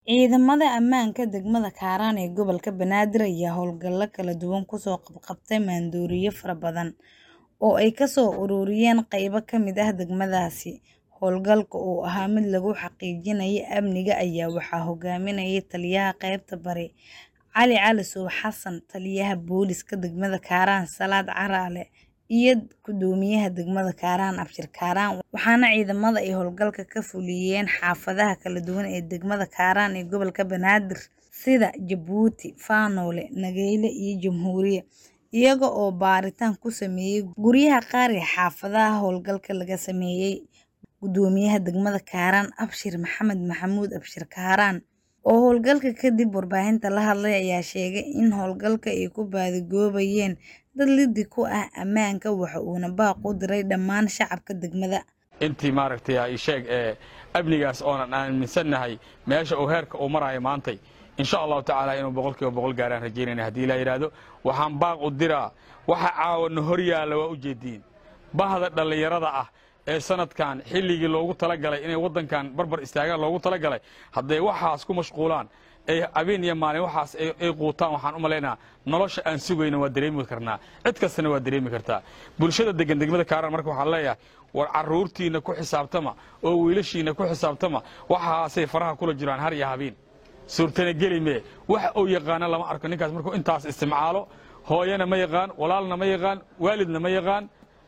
Ciidamada ammaanka degmada Kaaraan ee gobolka Banaadir ayaa howlgalo kala duwan kusoo qabqabtay maandooriyo fara badan oo ay ka soo ururiyeen qaybo ka mid ah degmadaasi. Howlgalka oo ahaa mid lagu xaqiijinayo amniga ayaa waxaa hogaaminayay Taliyaha Qaybta Bari Cali Cali Suub Xasan, Taliyaha Booliska degmada Kaaraan Salaad Caraale, iyo Gudoomiyaha degmada Kaaraan Abshir Kaaraan. Waxaana ciidamada ay howlgalka ka fuliyeen xaafadaha kala duwan ee degmada Kaaraan ee gobolka Banaadir sida Jabuuti, Faanoole, Nageyle iyo Jamhuuriye, iyaga oo baaritaan ku sameeyay guryaha qaar ee xaafadaha howlgalka laga sameeyay. Gudoomiyaha degmada Kaaraan Abshir Maxamed Maxamuud Abshir Kaaraan oo howlgalka kadib warbaahinta la hadlay ayaa sheegay in howlgalka ay ku baadigoobayeen dad liddi ku ah ammaanka waxa uuna baaq u diray dhammaan shacabka degmada. intii maaragtay ay sheeg ee amnigaas oonan aaminsannahay meesha uu heerka uu marayo maantay insha allahu tacaala inuu boqolkiiba boqol gaaraan rajaynayna haddii la yidhaahdo waxaan baaq u diraa waxa caawana hor yaalla waa u jeediin bahda dhallinyarada ah ee sanadkan xilligii loogu talagalay inay waddankan barbar istaagaan loogu talagalay hadday waxaas ku mashquulaan ay habeen iyo maalin waxaas ay quutaan waxaan u malaynaa nolosha aan sugayna waa dareemi karnaa cid kastana waa dareemi kartaa bulshada degan degmada kaaraan marka waxaan leeyahay war carruurtiinna ku xisaabtama oo wiilashiinna ku xisaabtama waxaasay faraha kula jiraan har iyo habeen suurtana geli mee wax uu yaqaana lama arko ninkaas markuu intaas isticmaalo hooyana ma yaqaan walaalna ma yaqaan waalidna ma yaqaan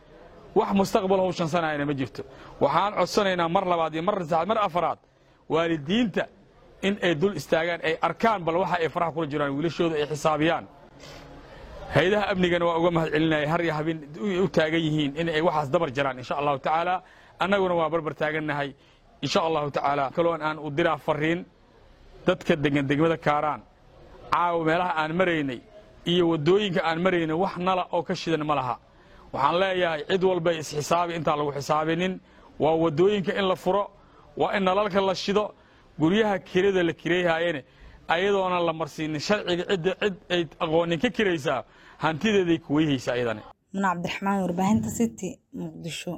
wax mustaqbal howshansanayana ma jirto waxaan codsanaynaa mar labaad iyo mar saddexaad mar afaraad waalidiinta in ay dul istaagaan ay arkaan bal waxa ay faraha kula jiraan wiilashooda ay xisaabiyaan hay-adaha amnigana waa uga mahad celinaya har iyo habeen u taagan yihiin in ay waxaas dabar jaraan insha allahu tacaala annaguna waa barbar taagannahay insha allahu tacaala kaloon aan u diraa fariin dadka degan degmada kaaraan caawa meelaha aan maraynay iyo waddooyinka aan maraynay wax nala oo ka shidan ma laha waxaan leeyahay cid walbay isxisaabi intaan lagu xisaabinin waa waddooyinka in la furo waa in nalalka la shido guryaha kirada la kirayhaayene ayadoonan la marsiinin sharciga cidda cid ay aqoonin ka kiraysaa hantideeday kuweyhaysaa ayadane Muna Cabdiraxmaan warbaahinta City Muqdisho.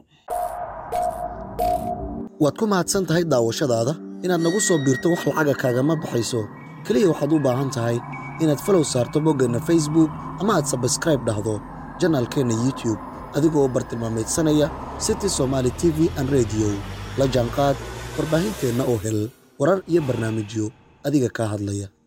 waad ku mahadsan tahay daawashadaada inaad nagu soo biirto wax lacaga kaagama baxayso keliya waxaad u baahan tahay inaad falow saarto boggeenna facebook ama aad sabskraib dhahdo janaalkeenna youtube adigoo bartilmaameedsanaya city somaali t v an rediyo la jaanqaad warbaahinteenna oo hel warar iyo barnaamijyo adiga kaa hadlaya